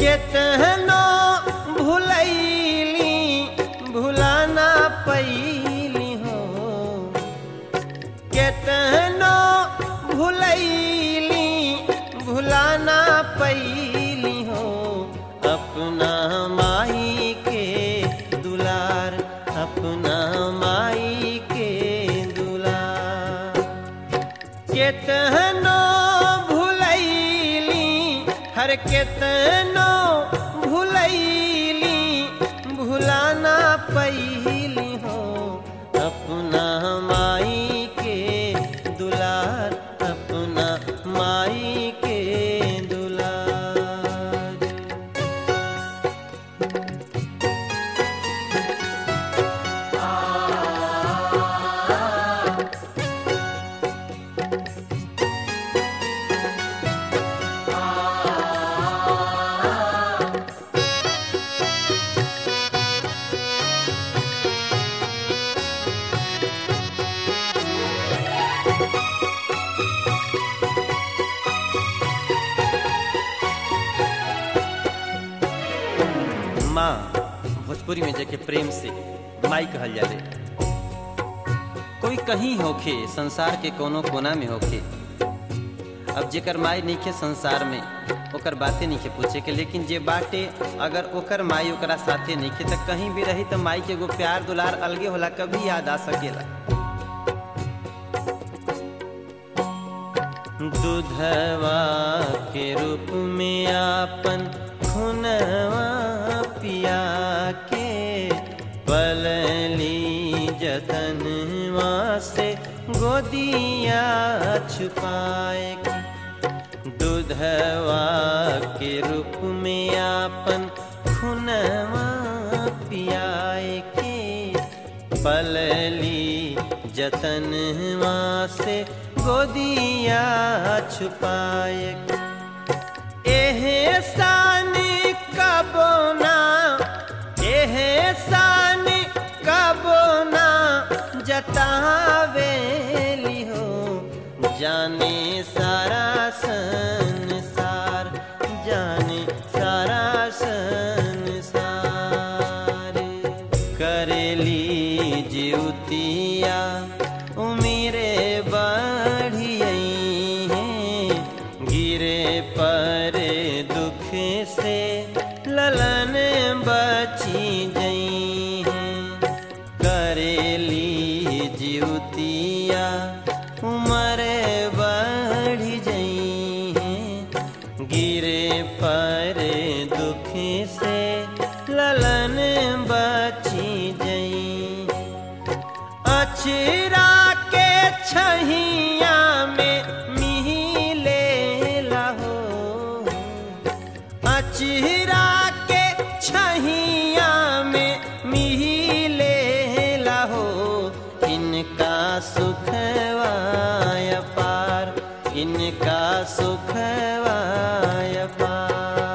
केतनो भुलैली भुलाना पैली हो केतनो भुलैली भुलाना पैली हो अपना माई के दुलार अपना माई के दुलार केतनो भुलैली हर केतनो भुलैली भुलाना पैली हो अपना माई के दुलार अपना माई के दुलार माँ भोजपुरी में जेके प्रेम से माई कहल जाले कोई कहीं होखे संसार के कोनो कोना में होखे अब जेकर माई नइखे संसार में ओकर बातें नइखे पूछे के लेकिन जे बाटे अगर ओकर माई ओकरा साथे नइखे त कहीं भी रही त माई के एगो प्यार दुलार अलगे होला कभी याद आ सकेला दूधवा के रूप में आपन खुनवा पिया के पलली जतनवा से गोदिया छुपाए के दूधवा के रूप में आपन खुनवा पियाए के पलली जतनवा से गोदिया छुपाए एहे सानी कबोना एहे सानी कबोना जतावेली हो जाने सारा संसार जाने सारा संसार करेली जीवतिया उमिरे बढ़ियई हैं गिरे पर दुख से ललन बची जई हैं करेली जीवतिया उमर बढ़ जई हैं गिरे पर दुख से ललन बची जई अछरा के छहिया में मिले लहो अचरा के छहिया में मिले लहो इनका सुखवाय पार इनका सुखवाय पार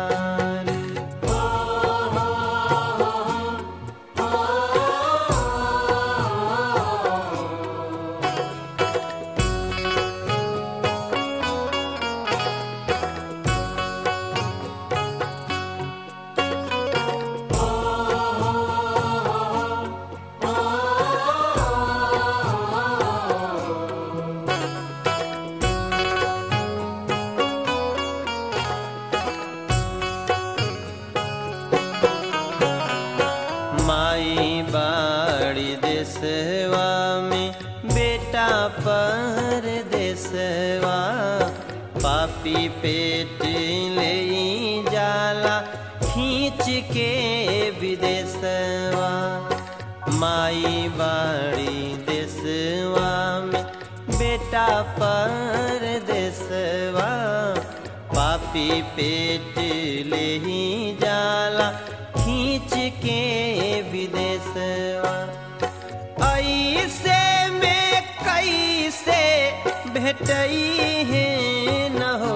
माई बाड़ी देसवा में बेटा पर देसवा पापी पेट ले जाला खींच के विदेशवा माई बाड़ी देसवा में बेटा पर देसवा पापी पेट ले ही जाला खींच के विदेशवा ऐसे में कैसे भेटई है न हो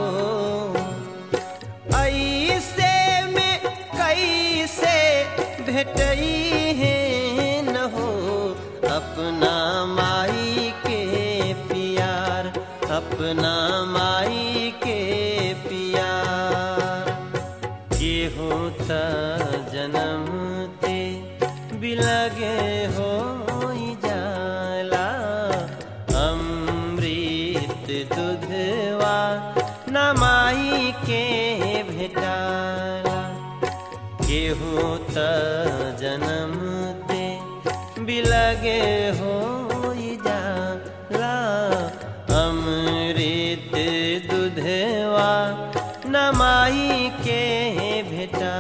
ऐसे में कैसे भेटई है न हो अपना माई के प्यार अपना माई के प्यार के हो त जन्म ते बिलगे हो जाला अमृत दुधवा नमाई के भेटाला केहू त जन्म ते बिलगे हो जाला अमृत दुधवा नमाई के भेटा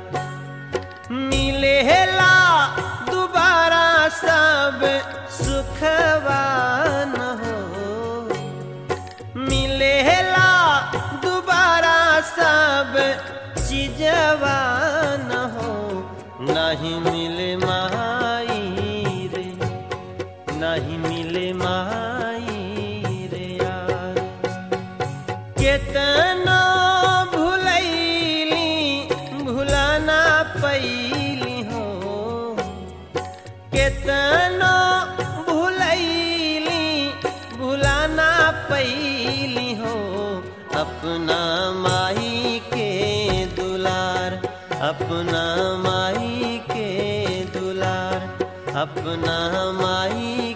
मिलेला दोबारा सब सुखवान हो मिलेला दोबारा सब चीजवान हो नहीं मिले माई रे नहीं मिले माई रे यार केतना भुलैली भुलाना पैली हो केतना भुलैली भुलाना पैली हो अपना माई के दुलार अपना माई के दुलार अपना माई